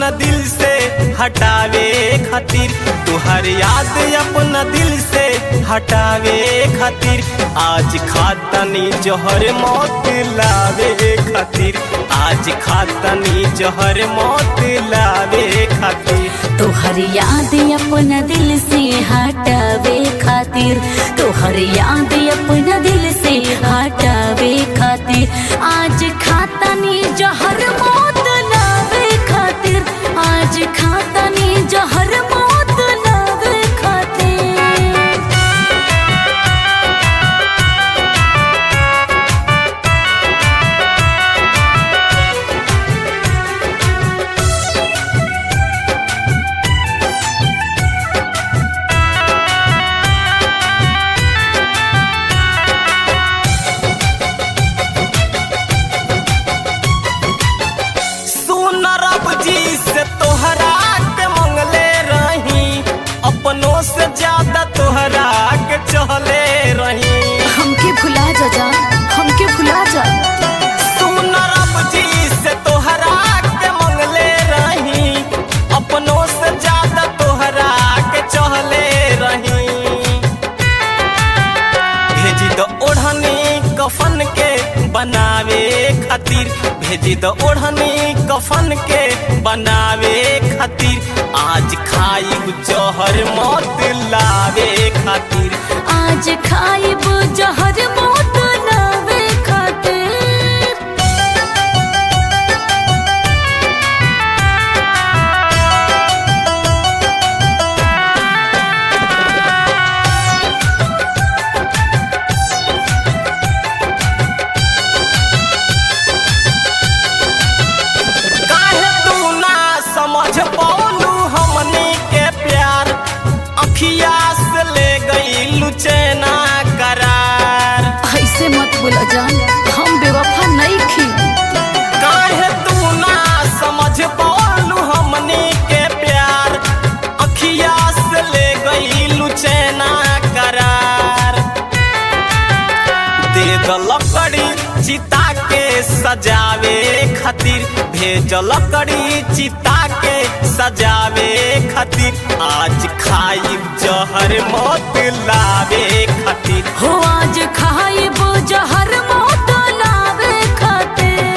अपना दिल से हटावे खातिर तुहर याद अपना दिल से हटावे खातिर आज खातनी जहर मौत लावे खातिर आज खातनी जहर मौत लावे खातिर तोहर याद अपना दिल से हटावे खातिर तोहर याद अपना दिल से हटावे खातिर आज खातनी जहर मौत लावे खातिर आज खातनी जहर मौत लावे खातिर सुन रब जी से तोहरा के मंगले रही अपनों से ज्यादा तोहरा के चहले रही हमके भुला जा जा हमके भुला जा सुन रब जी से तोहरा के मंगले रही अपनों से ज्यादा तोहरा के चहले रही भेजी दो ओढ़नी कफन के बनावे खातिर भेजी दो ओढ़नी कफन के बनावे खातिर आज खाई जहर मौत लावे खातिर आज खाइब जहर मौत लावे खातिर काहे तू ना समझ पौलू हमनी के प्यार अखिया से ले गई लुचैना करार ऐसे मत बोला जान हम बेवफा नहीं खी काहे तू ना समझ पौलू हमनी के प्यार अखिया से ले गई लुचैना करार दे द लकड़ी चिता के सजावे खातिर भेज लकड़ी चिता के सजावे खातिर आज खाई जहर मौत लावे खातिर हो आज खाइब जहर मौत लावे खातिर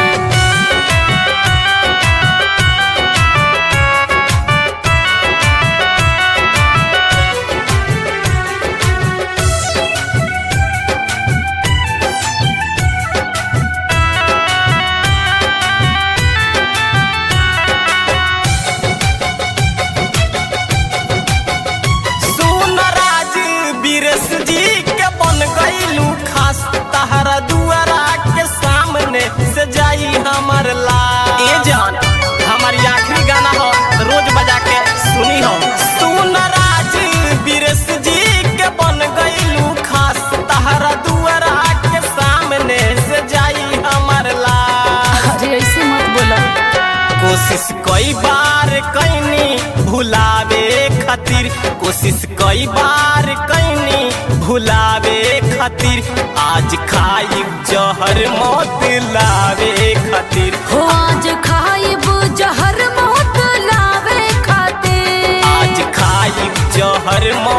सुन राज बीरस जी के बन गईलू खास तहरा दुआरा के सामने से जाई हमर ला ए जान हमारी आखिरी गाना हो रोज बजा के सुनी हो सुन राज बीरस जी के बन गईलू खास तहरा दुआरा के सामने से जाई हमर ला अरे ऐसे मत बोला कोशिश कई बार कैनी भुलावे खातिर कोशिश कई बार कैनी भुलावे खातिर आज खाई जहर मौत लावे खातिर हो आज खाइब जहर मौत लावे खातिर आज खाई जहर मौत